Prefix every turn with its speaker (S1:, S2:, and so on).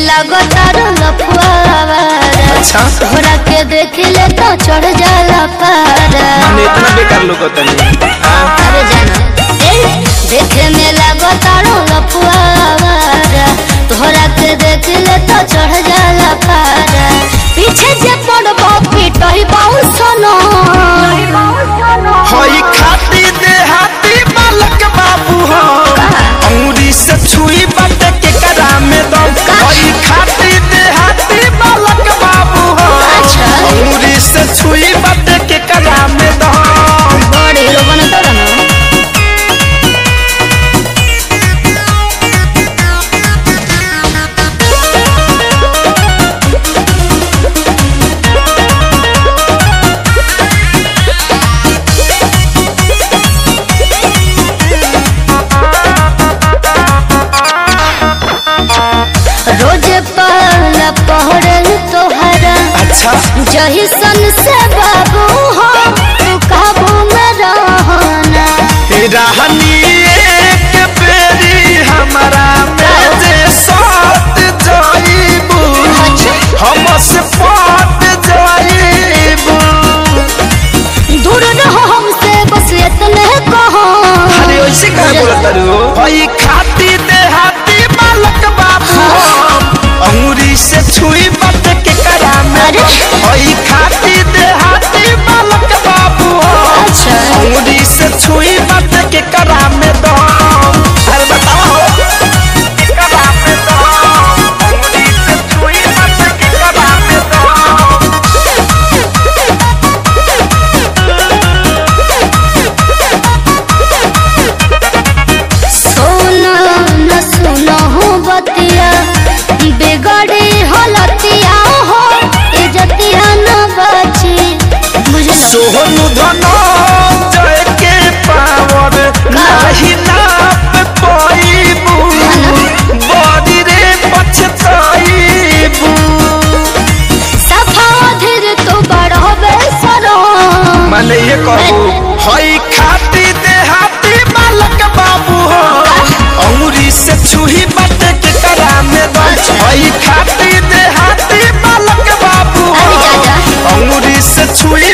S1: लागो तारो लफुआवा
S2: अच्छा
S1: तोहरा के देख ले तो चढ़ जाला पारा
S2: मैंने इतना बेकार लोग तनी हाँ
S1: अरे जाना ए देखे में लागो तारो लफुआवा तोहरा के देख ले तो चढ़ जाला पारा पीछे जे पड़बो पिटही बाऊ सोनो
S2: हई खाती देहाती बालक बाबू हो अंगुरी से छुई बट के करा में दम हई खाती देहाती बालक बाबू हो
S1: अच्छा।
S2: अंगुरी से छुई बट के करा में दम
S1: बड़ी हीरो बने तो ना रोज पहला पहरल तोहरा
S2: अच्छा
S1: जही सन से बाबू हो तू काबू में रहना
S2: रहनी एक बेरी हमारा में जे साथ जाइबू हम से पाट जाइबू
S1: दूर रहो हमसे बस इतने कहो
S2: अरे वैसे कहे बोलत तारू भाई खाती देहाती बालक बाबू अंगूरी से छुई बट के करा में
S1: अरे।
S2: भाई खाती देहाती बालक बाबू
S1: अच्छा।
S2: अंगूरी से छुई बट के करा में दो अरे बताओ के करा में दो अंगूरी से छुई बट के करा में दो
S1: सोना न सुनो हो बतिया बिगड़ी हलतिया हो इजतिया न बची बुझलो
S2: सोहनु धनो जय के पावर नाही नाप पाइबू बड़ी रे पछताइबू
S1: सफा धीर तो बड़ो बेसरो
S2: माने ये कहू हई खाती देहाती बालक बाबू हो अंगुरी से छुही बट के करा में दो हई खाती देहाती बालक बाबू हो
S1: अरे जा जा।
S2: अंगुरी से छुई